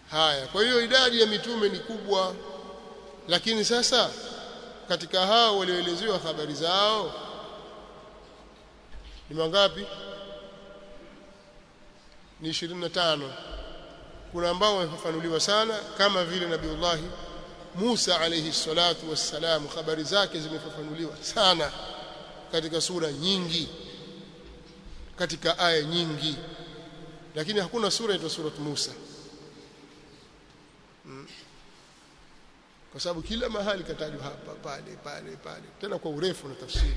haya kwa hiyo idadi ya mitume ni kubwa lakini sasa katika hao walioelezewa habari zao ni mangapi ni 25 kuna ambao wamefafanuliwa sana kama vile nabiullahi Musa alayhi salatu wassalam habari zake zimefafanuliwa sana katika sura nyingi katika aya nyingi lakini hakuna sura inaitwa surat Musa hmm. kwa sababu kila mahali katajwa hapa pale pale pale tena kwa urefu na tafsiri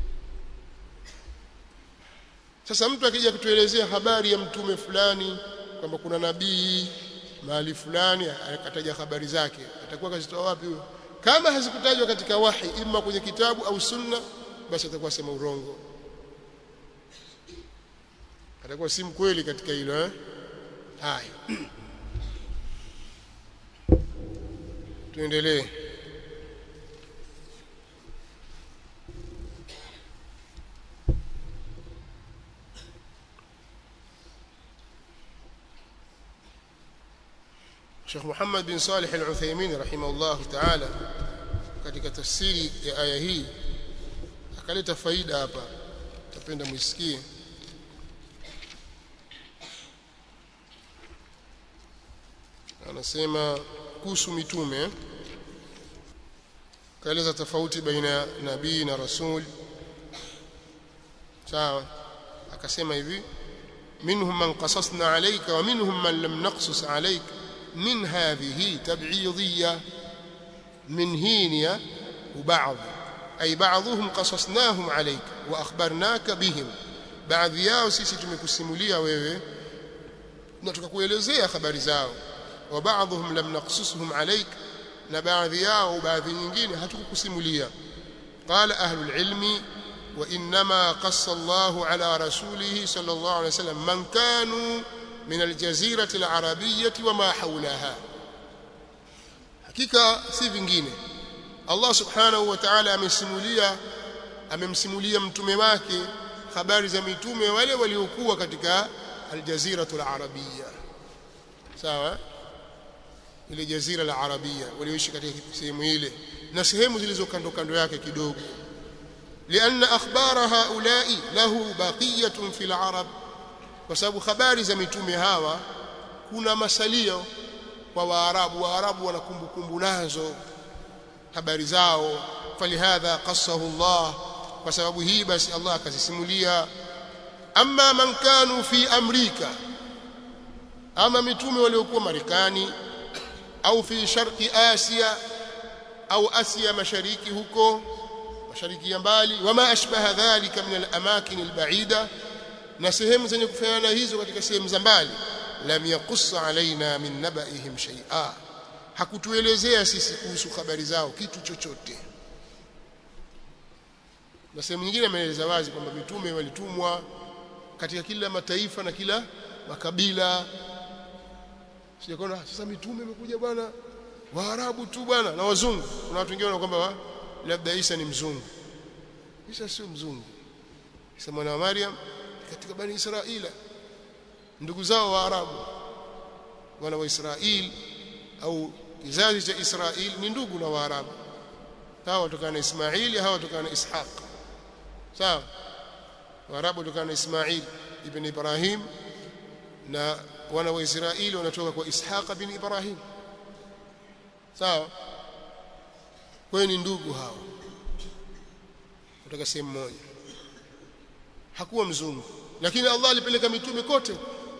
sasa mtu akija kutuelezea habari ya mtume fulani kwamba kuna nabii mahali fulani akataja habari zake atakuwa kazitoa wapi huyo kama hazikutajwa katika wahi ima kwenye kitabu au sunna basi atakuwa sema urongo atakuwa si mkweli katika hilo eh haya tuendelee Sheikh Muhammad bin Salih Al-Uthaymeen rahimahullah ta'ala katika tafsiri ya aya hii akaleta faida hapa tapenda muisikie anasema kuhusu mitume kaeleza tofauti baina ya nabii na rasul sawa akasema hivi minhum man qasasna alayka wa minhum man lam naqsus alayka من هذه تبعيضية من هينية وبعض أي بعضهم قصصناهم عليك وأخبرناك بهم بعض yao sisi tumekusimulia wewe na tukakuelezea habari zao wa baadhum lam naqsusuhum alayk na baadhi yao baadhi nyingine hatukukusimulia qala ahlul ilmi wa inma qassa Allahu ala rasulihi sallallahu alayhi wasallam man kanu من الجزيرة العربية وما حولها hakika si vingine Allah subhanahu wa ta'ala amesimulia amemsimulia mtume wake habari za mitume wale waliokuwa katika aljaziratul arabia sawa ile jazira la arabia walioishi katika sehemu ile na sehemu zilizo kando kando yake kidogo لأن أخبار هؤلاء له بقية في العرب kwa sababu habari za mitume hawa kuna masalio kwa waarabu waarabu wana kumbukumbu nazo habari zao falihadha qassahu Allah kwa sababu hii basi Allah akazisimulia amma man kanu fi amrika ama mitume waliokuwa Marekani au fi sharqi Asia au Asia mashariki huko mashariki ya mbali wama ashbaha dhalika min al-amakin al-ba'ida na sehemu zenye kufanana hizo katika sehemu za mbali lam yaqussa alaina min nabaihim shay'a hakutuelezea sisi kuhusu habari zao kitu chochote na sehemu nyingine ameeleza wazi kwamba mitume walitumwa katika kila mataifa na kila makabila sijakona sasa mitume imekuja bwana waarabu tu bwana na wazungu kuna watu wengine kwamba labda Isa ni mzungu Isa sio mzungu Isa mwana wa Maryam katika bani Israila ndugu zao wa Arabu wana wa Israeli au kizazi cha Israeli ni ndugu na Waarabu hawa watokana na Ismaili hawa watokana na Ishaq sawa Waarabu watokana na Ismail ibn Ibrahim na wana wa Israeli wanatoka kwa Ishaq bin Ibrahim sawa kwa ni ndugu hao kutoka sehemu moja hakuwa mzungu lakini Allah alipeleka mitume kote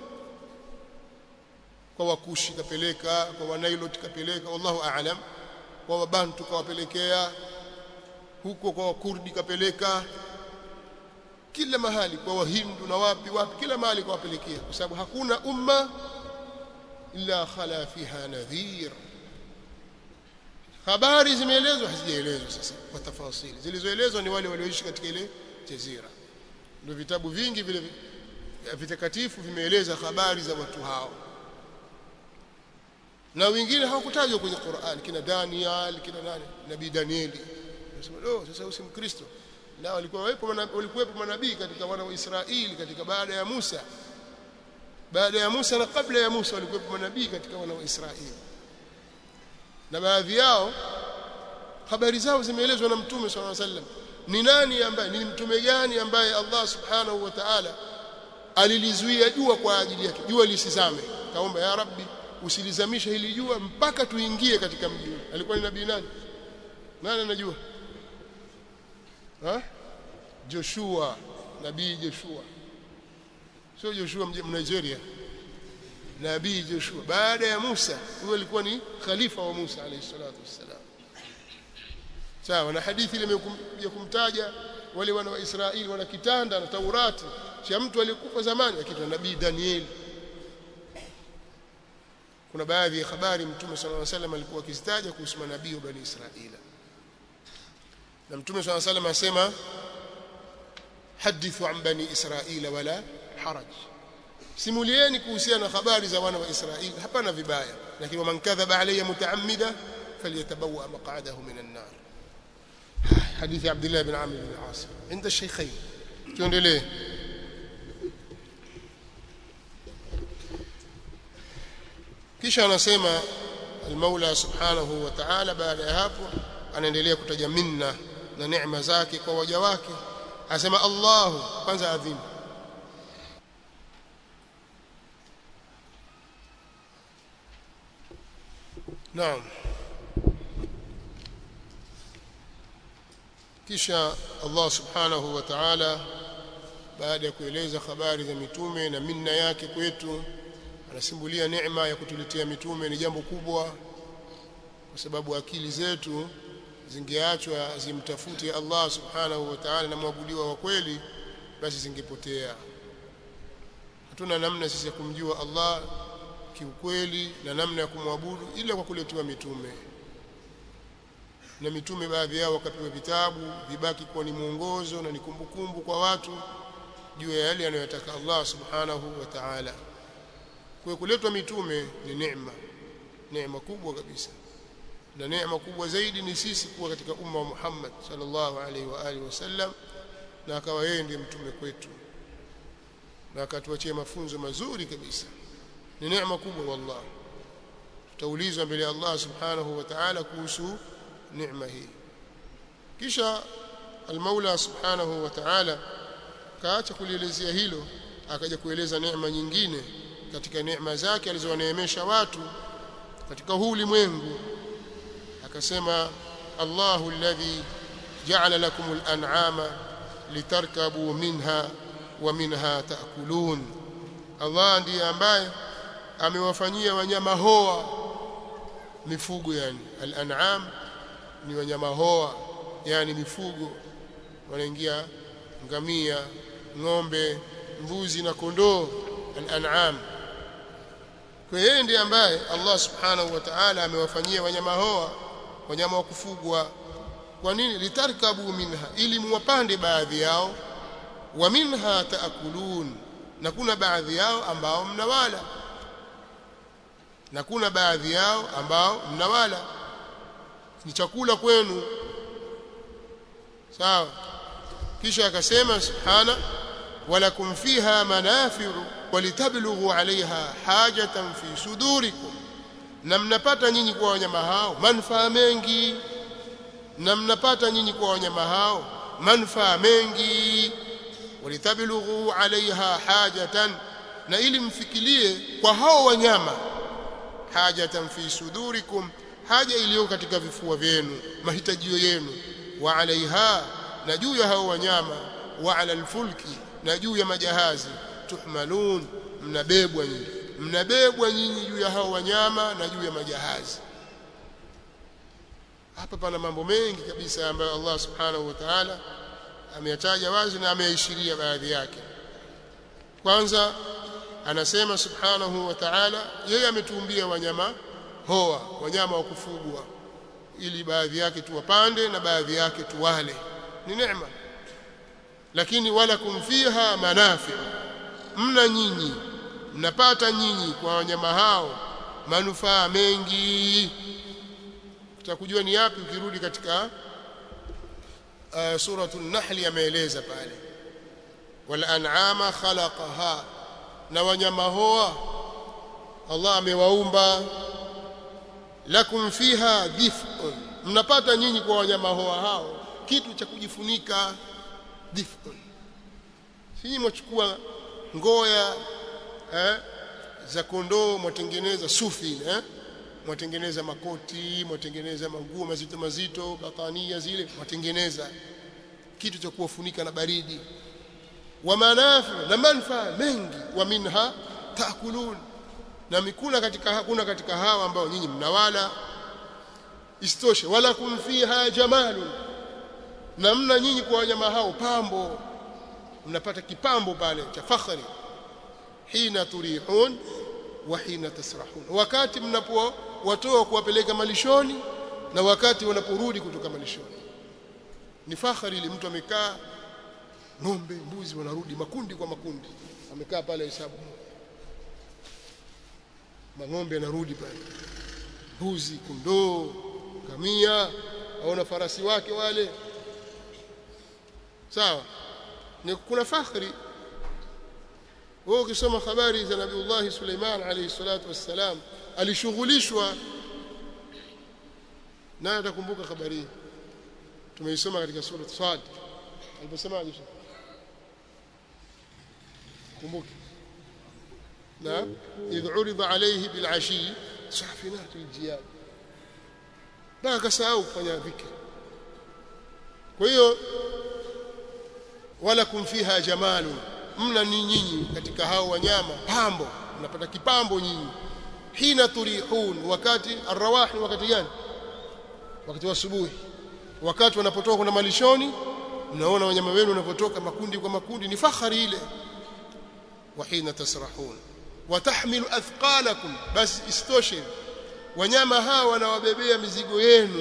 kwa wakushi kapeleka kwa wanailot kapeleka wallahu aalam kwa wabantu kawapelekea huko kwa wakurdi kapeleka kila mahali kwa wahindu na wapi wapi kila mahali kawapelekea kwa sababu hakuna umma illa khala fiha nadhir habari zimeelezwa hazijaelezwa sasa kwa tafasili zilizoelezwa ni wale walioishi katika ile jazira ndio vitabu vingi vile vitakatifu vimeeleza habari za watu hao na wengine hawakutajwa kwenye Qur'an kina Daniel kina nani nabii Danieli nasema oh sasa usi mkristo na walikuwa wapo walikuwepo manabii katika wana wa Israeli katika baada ya Musa baada ya Musa na kabla ya Musa walikuwa manabii katika wana wa Israeli na baadhi yao habari zao zimeelezwa na mtume swalla sallam ni nani ambaye ni mtume gani ambaye Allah subhanahu wa ta'ala alilizuia jua kwa ajili yake jua lisizame kaomba ya rabbi usilizamishe hili jua mpaka tuingie katika mji ule alikuwa ni nabii nani nani anajua ha Joshua nabii Joshua sio Joshua Nigeria nabii Joshua baada ya Musa huyo alikuwa ni khalifa wa Musa alayhi salatu wassalam sawa na hadithi ile imekuja kumtaja wale wana wa Israeli wana kitanda na Taurati cha mtu aliyekufa zamani akiitwa nabii Daniel kuna baadhi ya habari mtume sallallahu alaihi wasallam alikuwa akizitaja kuhusu manabii wa bani Israeli na mtume sallallahu alaihi wasallam asema hadithu an bani Israila wala haraj simulieni kuhusiana na habari za wana wa Israeli hapana vibaya lakini man kadhaba alayya mutaammida falyatabawa maq'adahu minan nar حديث عبد الله بن عامر بن العاص عند الشيخين tuendelee kisha anasema al-Maula subhanahu wa ta'ala baada ya hapo anaendelea kutaja minna na neema zake kwa waja wake asema Allahu kwanza adhimu Naam kisha Allah subhanahu wa ta'ala baada ya kueleza habari za mitume na minna yake kwetu anasimbulia neema ya kutuletea mitume ni jambo kubwa kwa sababu akili zetu zingeachwa zimtafute Allah subhanahu wa ta'ala na mwabudiwa wa kweli basi zingepotea hatuna namna sisi ya kumjua Allah kiukweli na namna ya kumwabudu ila kwa kuletewa mitume na mitume baadhi yao wakapewa vitabu vibaki kuwa ni mwongozo na ni kumbukumbu kwa watu juu ya yale anayotaka Allah subhanahu wa ta'ala kwa kuletwa mitume ni neema neema kubwa kabisa na neema kubwa zaidi ni sisi kuwa katika umma wa Muhammad sallallahu alaihi wa alihi wasallam na akawa yeye ndiye mtume kwetu na akatuachia mafunzo mazuri kabisa ni neema kubwa wallah tutaulizwa mbele ya Allah subhanahu wa ta'ala kuhusu neema hii kisha al-Maula subhanahu wa ta'ala kaacha kulielezea hilo akaja kueleza neema nyingine katika neema zake alizowaneemesha watu katika huu ulimwengu akasema Allahu alladhi ja'ala lakum al-an'ama litarkabu minha wa minha ta'kulun Allah ndiye ambaye amewafanyia wanyama hoa mifugo yani al-an'am ni wanyama hoa yani mifugo wanaingia ngamia ng'ombe mbuzi na kondoo al-an'am kwa yeye ndiye ambaye Allah subhanahu wa ta'ala amewafanyia wanyama hoa wanyama wa kufugwa kwa nini litarkabu minha ili muwapande baadhi yao wa minha taakulun na kuna baadhi yao ambao mnawala na kuna baadhi yao ambao mnawala ni chakula kwenu sawa kisha akasema subhana walakum fiha manafi'u walitablughu 'alayha hajatan fi sudurikum na mnapata nyinyi kwa wanyama hao manufaa mengi na mnapata nyinyi kwa wanyama hao manufaa mengi walitablughu 'alayha hajatan na ili mfikirie kwa hao wanyama hajatan fi sudurikum haja iliyo katika vifua vyenu mahitajio yenu wa alaiha na juu ya hao wanyama wa ala alfulki na juu ya majahazi tuhmalun mnabebwa nyinyi mnabebwa nyinyi juu ya hao wanyama na juu ya majahazi hapa pana mambo mengi kabisa ambayo Allah subhanahu wa ta'ala ameyataja wazi na ameyaishiria baadhi yake kwanza anasema subhanahu wa ta'ala yeye ametuumbia wanyama hoa wanyama wa kufugwa ili baadhi yake tuwapande na baadhi yake tuwale ni neema lakini walakum fiha manafi mna nyinyi mnapata nyinyi kwa wanyama hao manufaa mengi tutakujua ni yapi ukirudi katika uh, suratul nahl yameeleza pale wal an'ama khalaqaha na wanyama hoa Allah amewaumba lakum fiha dif'un mnapata nyinyi kwa wanyama hoa hao kitu cha kujifunika dif'un sisi mwachukua ngoya eh, za kondoo mwatengeneza sufi eh mwatengeneza makoti mwatengeneza manguo mazito mazito batania zile mwatengeneza kitu cha kuwafunika na baridi wa manafi na manfaa mengi wa minha taakulun na mikuna katika hakuna katika hawa ambao nyinyi mnawala istoshe wala kum fiha jamalun na mna nyinyi kwa wanyama hao pambo mnapata kipambo pale cha fakhri hina turihun wa hina tasrahun wakati mnapo watoa kuwapeleka malishoni na wakati wanaporudi kutoka malishoni ni fakhari ile mtu amekaa ng'ombe mbuzi wanarudi makundi kwa makundi amekaa pale hesabu mang'ombe yanarudi pale mbuzi kondoo kamia aona farasi wake wale sawa ni kuna fakhri wewe ukisoma habari za Nabiullah Suleiman alayhi salatu wassalam alishughulishwa na atakumbuka habari hii tumeisoma katika sura Sad aliposema aje kumbuka na idh urida alayhi bil ashi safinat al jiyad baka kasahau kufanya dhikri kwa hiyo wala kum fiha jamalun mna ni nyinyi katika hao wanyama pambo mnapata kipambo nyinyi hina turihun wakati arwahi wakati gani wakati wa asubuhi wakati wanapotoka kwenda malishoni mnaona wanyama wenu wanapotoka makundi kwa makundi ni fakhari ile wa hina tasrahun watahmilu athqalakum basi istoshe wanyama hawa wanawabebea mizigo yenu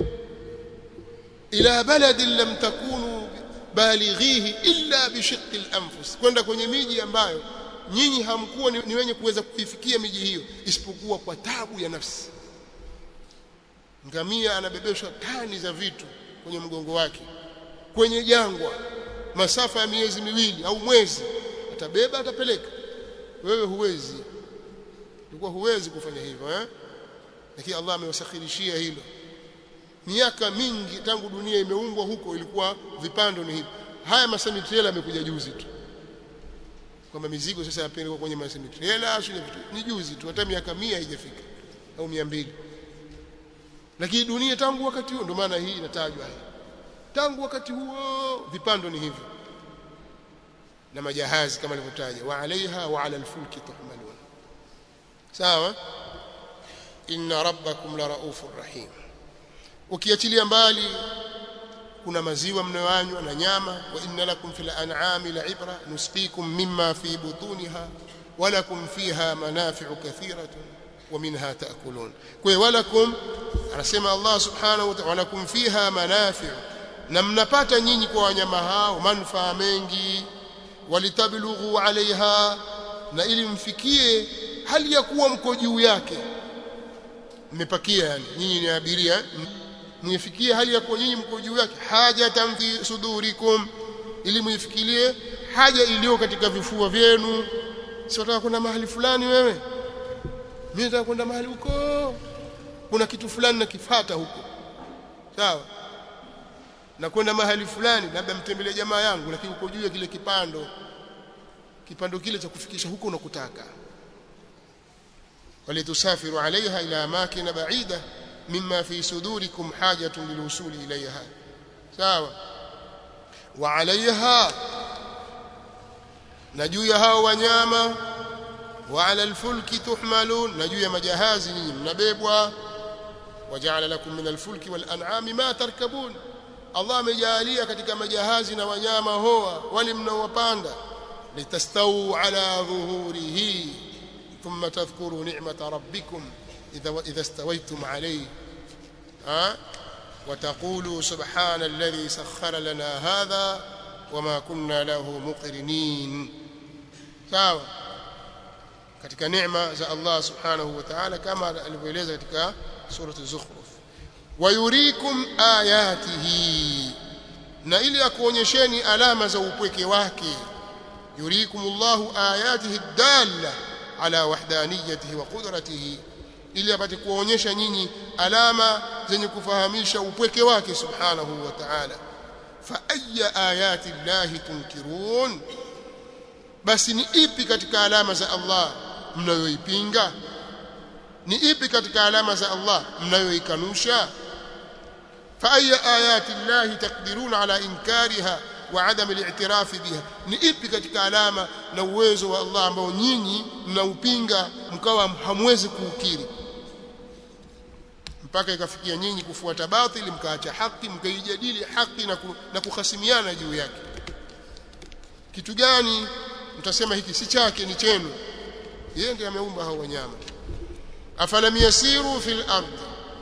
ila baladin lam takunu balighihi illa bishiqqi al-anfus kwenda kwenye miji ambayo nyinyi hamkuwa ni, ni wenye kuweza kuifikia miji hiyo isipokuwa kwa tabu ya nafsi ngamia anabebeshwa tani za vitu kwenye mgongo wake kwenye jangwa masafa ya miezi miwili au mwezi atabeba atapeleka wewe huwezi ulikuwa huwezi kufanya hivyo eh lakini Allah amewasakhirishia hilo miaka mingi tangu dunia imeumbwa huko ilikuwa vipando ni hivi haya masemitrela yamekuja juzi tu kwamba mizigo sasa yapelekwa kwenye masemitrela shule vitu ni juzi tu hata miaka mia haijafika au mia mbili lakini dunia tangu wakati huo ndio maana hii inatajwa hii tangu wakati huo vipando ni hivyo na majahazi kama alivyotaja wa alaiha wa ala alfulki tuhmalun sawa inna rabbakum la raufur rahim ukiachilia mbali kuna maziwa mnayonywa na nyama wa inna lakum fil an'ami la'ibra nusqikum mimma fi butuniha wa lakum fiha manafi'u kathiratun wa minha ta'kulun kwa walakum anasema Allah subhanahu wa ta'ala walakum fiha manafi'u na mnapata nyinyi kwa wanyama hao manufaa mengi walitablughu alaiha na ili mfikie hali ya kuwa mko juu yake mmepakia yani nyinyi ni abiria mwifikie hali ya kuwa nyinyi mko juu yake hajatan fi sudurikum ili muifikirie haja iliyo katika vifua vyenu si wataka kwenda mahali fulani wewe mimi nataka kwenda mahali huko kuna kitu fulani nakifata huko sawa na kwenda mahali fulani labda mtembelee jamaa yangu lakini uko juu ya kile kipando kipando kile cha kufikisha huko unakutaka walitusafiru alaiha ila amakin ba'ida mimma fi sudurikum hajatun lilwusuli ilayha sawa wa alaiha na juu ya hao wanyama wa ala alfulki tuhmalun na juu ya majahazi ninyi mnabebwa waja'ala lakum min alfulki wal an'ami ma tarkabun Allah amejalia katika majahazi na wanyama hoa wale mnaowapanda litastawu ala dhuhurihi thumma tadhkuru ni'mata rabbikum idha idha stawaytum alayhi ha وتقولوا سبحان الذي سخر لنا هذا وما كنا له مقرنين sawa katika neema za Allah subhanahu wa ta'ala kama alivyoeleza katika sura az-zukhruf wayurikum ayatihi na ili akuonyesheni alama za upweke wake yurikumullahu ayatihi dalla ala wahdaniyatihi wa qudratihi ili apate kuonyesha nyinyi alama zenye kufahamisha upweke wake subhanahu wa ta'ala fa ayya ayati llahi tunkirun basi ni ipi katika alama za Allah mnayoipinga ni ipi katika alama za Allah mnayoikanusha fa ayya ayati llahi taqdiruna ala inkariha wa adam al-i'tiraf biha ni ipi katika alama na uwezo wa Allah ambao nyinyi mnaupinga mkawa hamwezi kuukiri mpaka ikafikia nyinyi kufuata batili mkaacha haki mkaijadili haki na, ku, na kuhasimiana juu yake kitu gani mtasema hiki si chake ni chenu yeye ndiye ameumba hao wanyama afalam yasiru fil ardh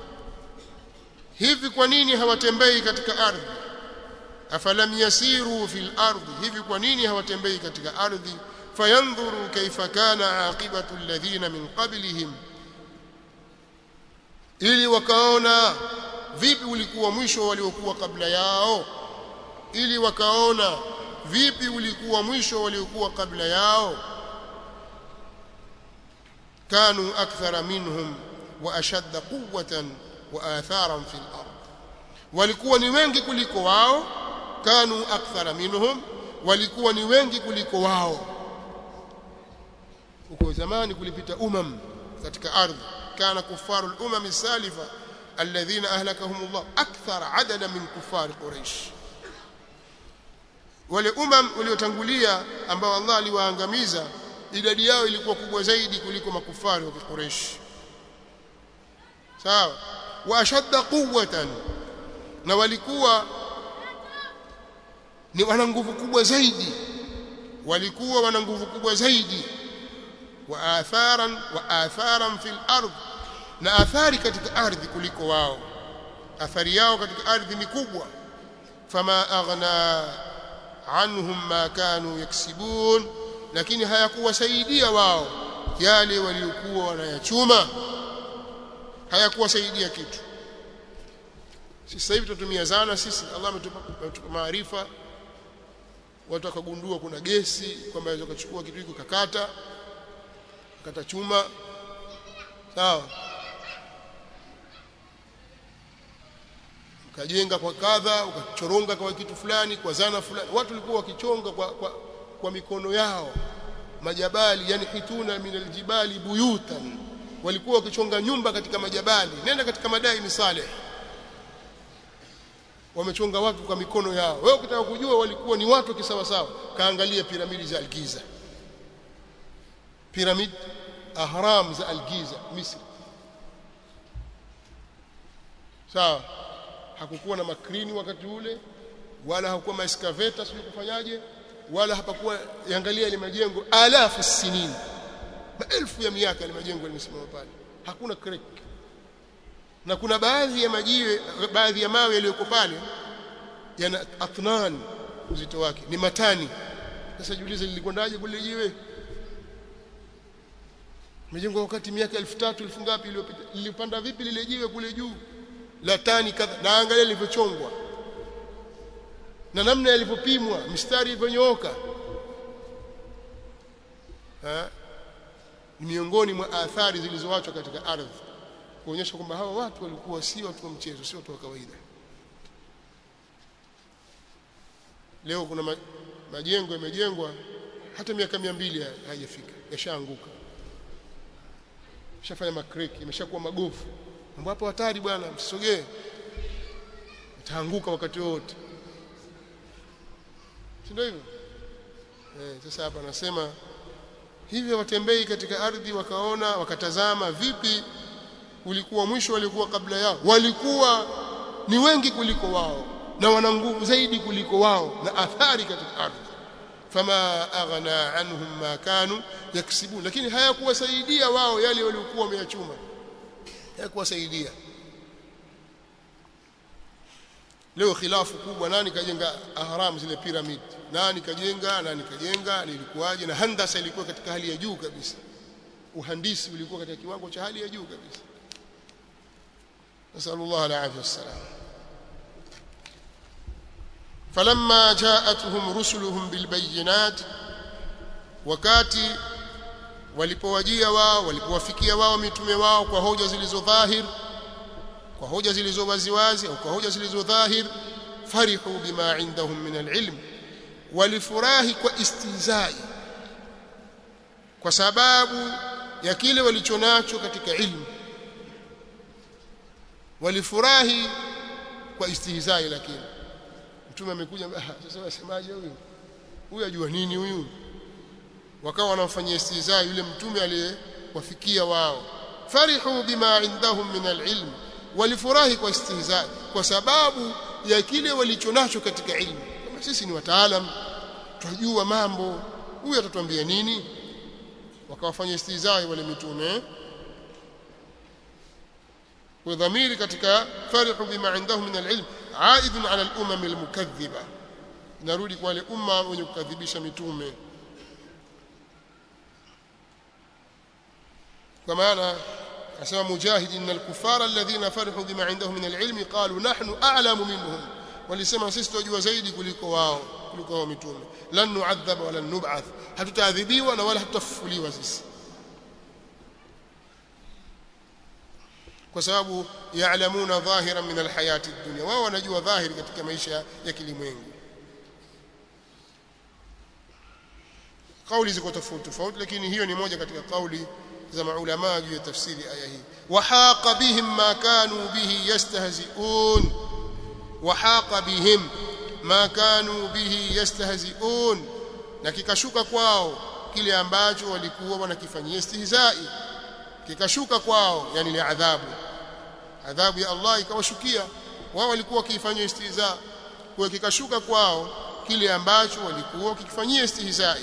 hivi kwa nini hawatembei katika ardhi afalam yasiru fil ardh hivi kwa nini hawatembei katika ardhi fayanzuru kaifa kana aqibatu alladhina min qablihim ili wakaona vipi ulikuwa mwisho waliokuwa kabla yao ili wakaona vipi ulikuwa mwisho waliokuwa kabla yao kanu akthara minhum wa ashadda quwwatan wa atharan fil ard walikuwa ni wengi kuliko wao kanu akthara minhum walikuwa ni wengi kuliko wao huko zamani kulipita umam katika ardhi كان كفار الأمم السالفة الذين أهلكهم الله أكثر عددا من كفار قريش wale umam waliotangulia ambao Allah aliwaangamiza idadi yao ilikuwa kubwa zaidi kuliko makufari wa Quraysh sawa wa ashadda quwwatan na walikuwa ni wana nguvu kubwa zaidi walikuwa wana nguvu kubwa zaidi wa atharan wa atharan fil ardh na athari katika ardhi kuliko wao athari yao katika ardhi ni kubwa fama aghna anhum ma kanu yaksibun lakini hayakuwasaidia wao yale waliokuwa wanayachuma hayakuwasaidia kitu sasa hivi tunatumia zana sisi Allah ametupa maarifa watu wakagundua kuna gesi kwamba waweza kuchukua kitu hiko kakata kata chuma sawa ukajenga kwa kadha ukachoronga kwa kitu fulani kwa zana fulani watu walikuwa wakichonga kwa, kwa, kwa mikono yao majabali yani hituna min aljibali buyutan walikuwa wakichonga nyumba katika majabali nenda katika madai ni saleh wamechonga watu kwa mikono yao wewe ukitaka kujua walikuwa ni watu kisawa sawa kaangalia piramidi za Algiza piramid ahram za Algiza Misri sawa hakukuwa na makrini wakati ule wala hakukuwa maeskaveta sio kufanyaje wala hapakuwa yangalia ile majengo alafu sinin maelfu ya miaka ile majengo yalimesimama pale hakuna creek na kuna baadhi ya majiwe baadhi ya mawe yaliyoko pale yana atnan uzito wake ni matani sasa jiulize lilikwendaje kule jiwe Imejengwa wakati miaka 3000 elfu ngapi iliyopita lilipanda vipi lile jiwe kule juu la tani kadha na angalia lilivyochongwa na namna yalivyopimwa mistari ilivyonyooka ni miongoni mwa athari zilizoachwa katika ardhi kuonyesha kwamba hawa watu walikuwa si watu wa mchezo si watu wa kawaida leo kuna ma, majengo yamejengwa hata miaka mia mbili hayajafika yashaanguka shafanya makreki imeshakuwa magofu mambo hapo hatari bwana msisogee itaanguka wakati wote si ndio hivyo eh sasa hapa anasema hivyo watembei katika ardhi wakaona wakatazama vipi ulikuwa mwisho walikuwa kabla yao walikuwa ni wengi kuliko wao na wana nguvu zaidi kuliko wao na athari katika ardhi fama aghna anhum ma kanu yaksibun lakini hayakuwasaidia wao yale waliokuwa wameyachuma hayakuwasaidia leo khilafu kubwa nani kajenga ahram zile pyramid nani kajenga nani kajenga nilikuwaje na handasa ilikuwa katika hali ya juu kabisa uhandisi ulikuwa katika kiwango cha hali ya juu kabisa nasallallahu alaihi wasallam فلما جاءتهم رسلهم بالبينات wakati walipowajia wao walipowafikia wao mitume wao kwa hoja zilizo dhahir kwa hoja zilizo waziwazi au kwa hoja zilizo dhahir farihu bima indahum min alilm walifurahi kwa istihzai kwa sababu ya kile walichonacho katika ilmu walifurahi kwa istihzai lakini mtume amekuja sasa wasemaje huyu huyu ajua nini huyu wakawa wanamfanyia istihzai yule mtume aliyewafikia wao farihu bima indahum min alilm walifurahi kwa istihzai kwa sababu ya kile walichonacho katika ilmu kama sisi ni wataalam tunajua mambo huyu atatuambia nini wakawafanya istihzai wale mitume ودمير katika farihu bima indahum min alilm aidun ala al-umam al-mukaththiba narudi kwa wale umma wenye kukadhibisha mitume kwa maana asema mujahid inna al-kuffara alladhina farihu bima indahum min al-ilm qalu nahnu a'lamu minhum walisema sisi tunajua zaidi kuliko wao kuliko wao mitume lan nu'adhab wala nub'ath hatutaadhibiwa na wala hatutafufuliwa sisi kwa sababu yaalamuna dhahiran min alhayati dunya wao wanajua dhahiri katika maisha ya kilimwengu kauli ziko tofauti tofauti lakini hiyo ni moja katika kauli za maulama juu ya tafsiri aya hii wahaqa bihim ma kanu bihi yastahzi'un wahaqa bihim ma kanu bihi yastahzi'un na kikashuka kwao kile ambacho walikuwa wanakifanyia istihzai kikashuka kwao yani ni adhabu adhabu ya Allah ikawashukia wao walikuwa wakifanyia istihza kwa kikashuka kwao kile ambacho walikuwa wakifanyia istihzai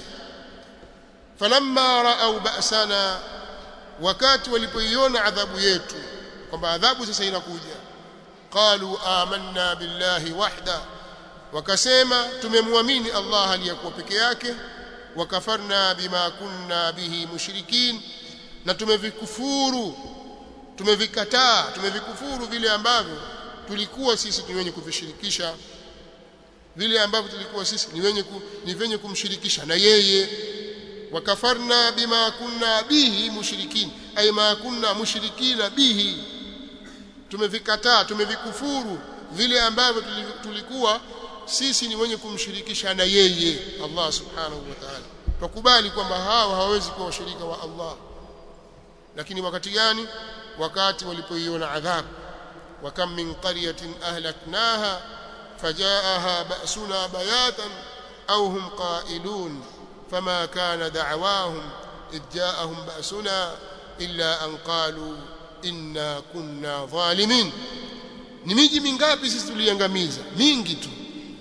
falamma ra'au ba'sana wakati walipoiona adhabu yetu kwamba adhabu sasa inakuja qalu amanna billahi wahda wakasema tumemwamini Allah aliyakuwa peke yake wakafarna bima kunna bihi mushrikin na tumevikufuru tumevikataa tumevikufuru vile ambavyo tulikuwa sisi ni wenye kuvishirikisha vile ambavyo tulikuwa sisi ni wenye ku, ni wenye kumshirikisha na yeye wakafarna bima kunna bihi mushrikin ay ma kunna mushrikina bihi tumevikataa tumevikufuru vile ambavyo tulikuwa sisi ni wenye kumshirikisha na yeye Allah subhanahu wa ta'ala tukubali kwamba hawa hawawezi kuwa washirika wa Allah lakini wakati gani wakati walipoiona adhabu wa kam min qaryatin ahlaknaha fajaaha ba'suna bayatan aw hum qailun fama kana da'wahum id ja'ahum ba'suna illa an qalu inna kunna zalimin ni miji mingapi sisi tuliangamiza mingi tu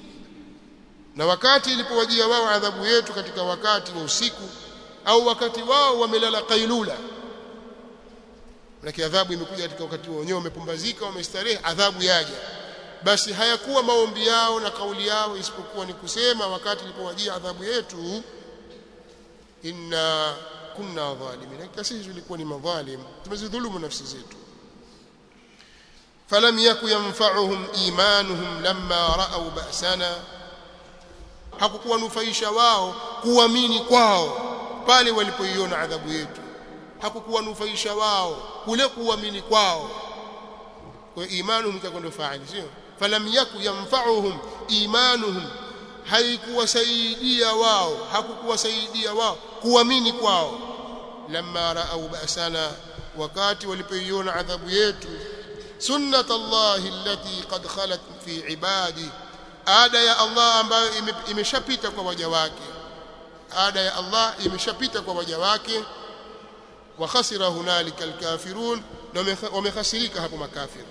na wakati ilipowajia wao adhabu yetu katika wakati wa usiku au wakati wao wamelala kailula Manake adhabu imekuja katika wakati wao wenyewe wamepumbazika wamestarehe adhabu yaja basi hayakuwa maombi yao na kauli yao isipokuwa ni kusema wakati ilipowajia adhabu yetu inna kunna dhalimin hakika sisi tulikuwa ni madhalim tumezidhulumu nafsi zetu falam yaku yanfa'uhum imanuhum lamma ra'aw ba'sana hakukuwa nufaisha wao kuamini kwao pale walipoiona adhabu yetu hakukuwa nufaisha wao kule kuamini kwao kwa imanuhum ikakwenda faali sio falam yaku yanfa'uhum imanuhum haikuwasaidia wao hakukuwasaidia wao kuamini kwao lamma raau ba'sana wakati walipoiona adhabu yetu sunnat allahi allati qad khalat fi ibadi ada ya Allah ambayo imeshapita kwa waja wake ada ya Allah imeshapita kwa waja wake wa khasira hunalika alkafirun na wamekhasirika hapo makafiri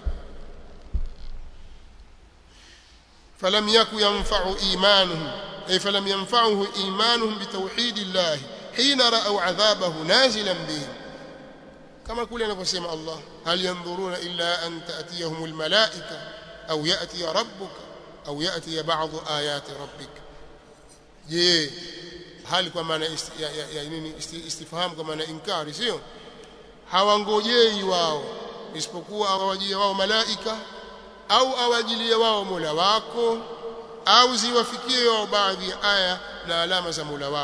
فلم يكن ينفع إيمانهم أي فلم ينفعه إيمانهم بتوحيد الله حين رأوا عذابه نازلا بهم كما كل نفسهم الله هل ينظرون إلا أن تأتيهم الملائكة أو يأتي ربك أو يأتي بعض آيات ربك je hali kwa maana ya, ya, ya nini istifham kwa maana inkari sio hawangojei wao isipokuwa awajie wao malaika au awajilie wao Mola wako au ziwafikie wao baadhi ya aya na alama za Mola wako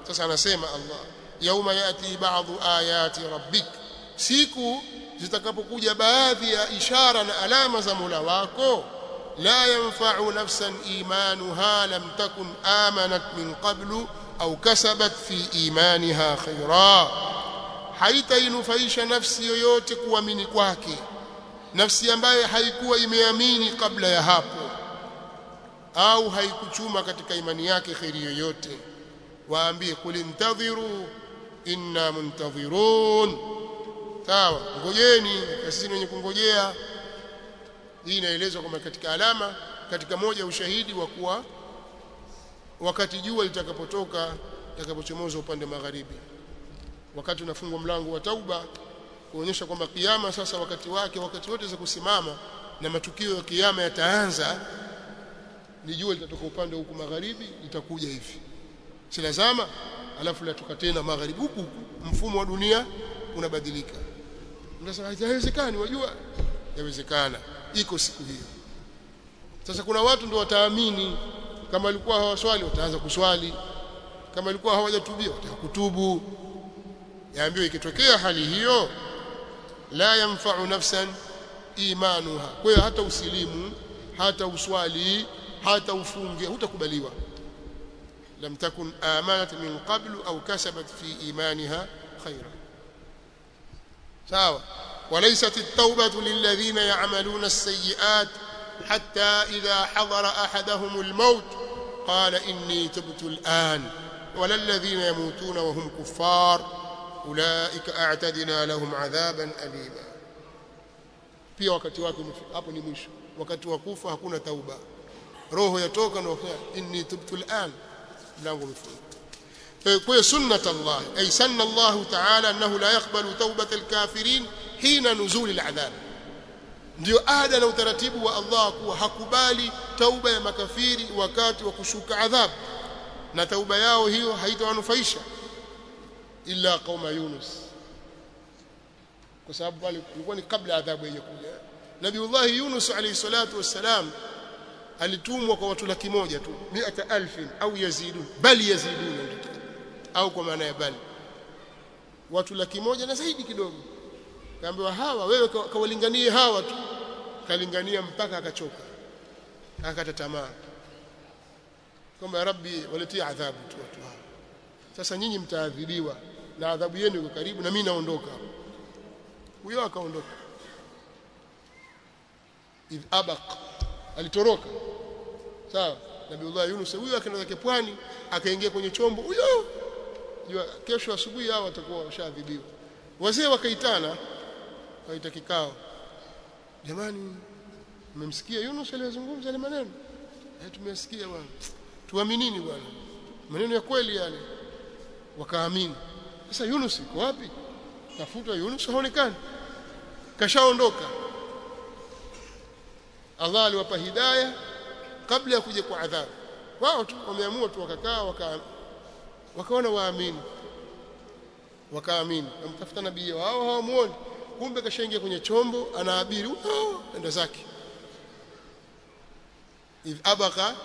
sasa anasema Allah yauma yati ba'dhu ayati rabbik siku zitakapokuja baadhi ya ishara na alama za Mola wako la yanfa'u nafsan imanuha lam takun amanat min qablu au kasabat fi imaniha khaira haitainufaisha nafsi yoyote kuamini kwake nafsi ambayo haikuwa imeamini kabla ya hapo au haikuchuma katika imani yake khairi yoyote waambie kul intadhiru inna muntadhirun sawa ngojeni sisi wenye kungojea hii inaelezwa kwamba katika alama katika moja ya ushahidi wa kuwa wakati jua litakapotoka litakapochomoza upande magharibi wakati unafungwa mlango wa tauba kuonyesha kwamba kiyama sasa wakati wake wakati wote za kusimama na matukio ya kiyama yataanza ni jua litatoka upande huku magharibi litakuja hivi silazama alafu latoka tena magharibi huku mfumo wa dunia unabadilika unasema haiwezekani wajua yawezekana iko siku hiyo sasa kuna watu ndio wataamini kama walikuwa hawaswali wataanza kuswali kama walikuwa hawajatubia watakutubu yaambiwa ikitokea hali hiyo la yanfa'u nafsan imanuha kwa hiyo hata usilimu hata uswali hata ufunge hutakubaliwa lam takun amanat min qablu au kasabat fi imaniha khaira sawa وليست التوبة للذين يعملون السيئات حتى إذا حضر أحدهم الموت قال إني تبت الآن ولا الذين يموتون وهم كفار أولئك أعتدنا لهم عذابا أليما pia wakati wake umefika hapo ni mwisho wakati wa kufa hakuna tauba roho yatoka na wakati inni tubtu al'an mlango umefunga kwa hiyo sunnat Allah ay sanna Allah ta'ala annahu la yaqbalu tawbat al-kafirin hina nuzul al-adhab ndio ada na utaratibu wa Allah kuwa hakubali tauba ya makafiri wakati wa kushuka adhab na tauba yao hiyo haitawanufaisha illa qauma Yunus kwa sababu pale ilikuwa ni kabla adhabu haijakuja Nabiullah Yunus alayhi salatu wassalam alitumwa kwa watu laki moja tu 100000 au yazidun bali yazidun au kwa maana ya bali watu laki moja na zaidi kidogo kaambiwa hawa wewe kawalinganie hawa tu kalingania mpaka akachoka akakata tamaa kwamba rabbi waletie adhabu tu watu hawa sasa nyinyi mtaadhibiwa na adhabu yenu iko karibu na mimi naondoka huyo akaondoka idh abaq alitoroka sawa nabiullah yunus huyo akaenda zake pwani akaingia kwenye chombo huyo jua kesho asubuhi hao watakuwa washadhibiwa wazee wakaitana waita kikao jamani mmemsikia Yunus aliyozungumza ile maneno eh tumesikia bwana tuaminini bwana maneno ya kweli yale wakaamini sasa Yunus yuko wapi tafutwa Yunus haonekani kashaondoka Allah aliwapa hidayah kabla ya kuja kwa adhabu wao tu wameamua tu wakakaa waka wakaona waamini wakaamini wamtafuta nabii wao hawamuoni kumbe kashaingia kwenye chombo anaabiri enda zake idh abaka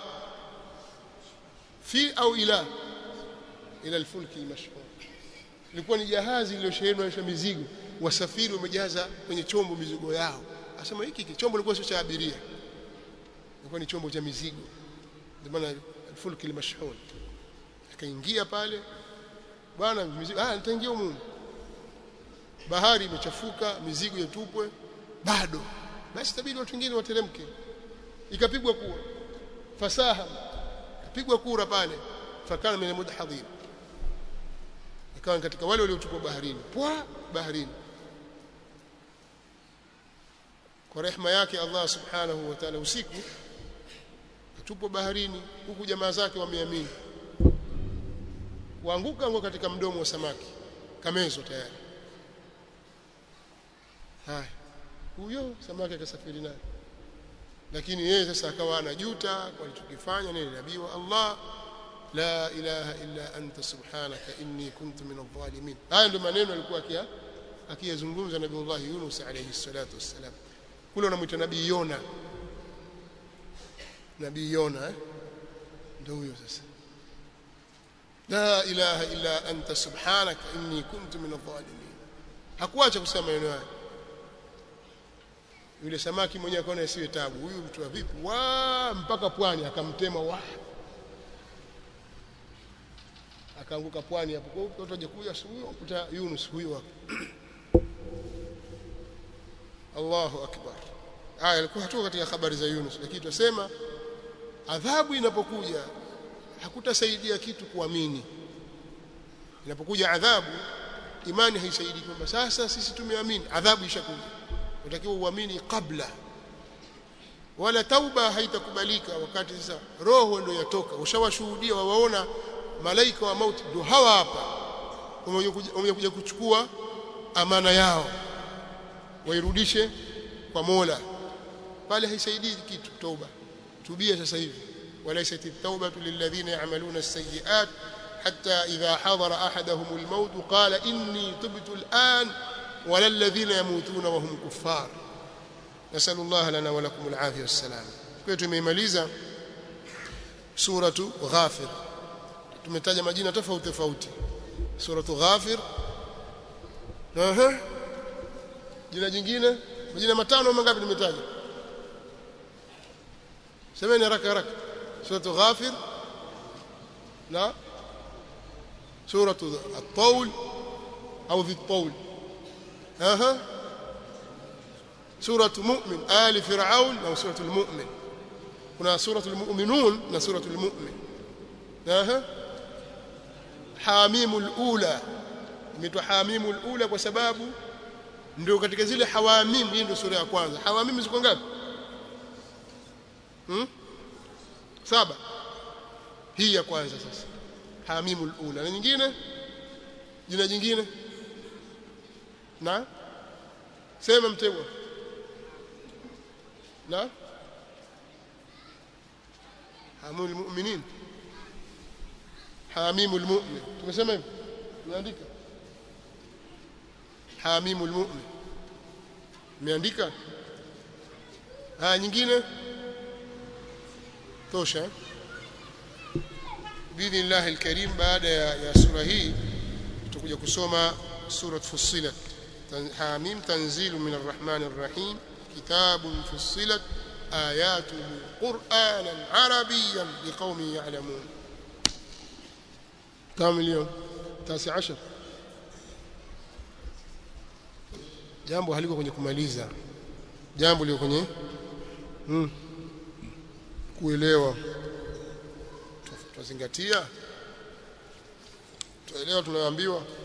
fi au ila ila alfulki almashhur ilikuwa ni jahazi lililosheheni na mizigo wasafiri wamejaza kwenye chombo mizigo yao asema hiki chombo kilikuwa sio cha abiria ilikuwa ni chombo cha mizigo ndio maana alfulki almashhur akaingia pale bwana mizigo ah nitaingia humu bahari imechafuka mizigo yatupwe bado basi tabidi watu wengine wateremke ikapigwa kura fasaha ikapigwa kura pale fakana min mudhadhin ikawa katika wale waliotupwa baharini pwa baharini kwa rehema yake Allah subhanahu wa ta'ala usiku katupwa baharini huku jamaa zake wameamini waanguka ngo katika mdomo wa samaki kamezo tayari haya huyo samaki akasafiri naye lakini yeye sasa akawa anajuta kwa alichokifanya nini nabii wa Allah la ilaha illa anta subhanaka inni kuntu min adh-dhalimin haya ndio maneno alikuwa akia akiyazungumza nabii Allah Yunus alayhi salatu wassalam kule wanamuita nabii Yona nabii Yona eh? ndio huyo sasa la ilaha illa anta subhanaka inni kuntu min adh-dhalimin hakuacha kusema maneno haya yule samaki mwenyewe akaona isiwe tabu huyu mtu wa vipi wa mpaka pwani akamtema wa akaanguka pwani hapo kwa hiyo watu wajakuja huyo kuta Yunus huyo hapo Allahu akbar aya ilikuwa hatuko katika habari za Yunus lakini tunasema adhabu inapokuja hakutasaidia kitu kuamini inapokuja adhabu imani haisaidii kwamba sasa sisi tumeamini adhabu ishakuja unatakiwa uamini kabla wala tauba haitakubalika wakati sasa roho ndio yatoka ushawashuhudia wawaona malaika wa mauti ndio hawa hapa wamekuja kuchukua amana yao wairudishe kwa Mola pale haisaidii kitu toba tubia sasa hivi walaysat at-taubatu lilladhina ya'maluna as-sayyi'at hatta idha hadara ahaduhum al-maut qala inni tubtu al-an wala alladhina yamutuna wa hum kuffar nasallu Allah lana wa lakum al-afiyah was-salam kwa tumeimaliza suratu ghafir tumetaja majina tofauti tofauti suratu ghafir aha jina jingine majina matano mangapi nimetaja semeni haraka haraka suratu ghafir na suratu at-tawl au dhi at-tawl aha suratu mu'min ali fir'aun au suratu al-mu'min kuna suratu al-mu'minun na suratu al-mu'min aha hamimul ula imeitwa hamimul ula kwa sababu ndio katika zile hawamim hii ndio sura ya kwanza hawamim ziko ngapi hmm? saba hii ya kwanza sasa hamimul ula na nyingine jina jingine na sema mtego na hamul mu'minin hamimul mu'min tumesema hivi tumeandika hamimul mu'min umeandika haya nyingine tosha biidhnillah alkarim baada ya, ya sura hii tutakuja kusoma surat fussilat hamim tanzilu min arrahman arrahim kitabun fussilat آياته قرآنا عربيا لقوم يعلمون كم اليوم تاسع عشر jambo haliko kwenye kumaliza jambo liko kwenye hmm, kuelewa tuzingatia tuelewa tunayoambiwa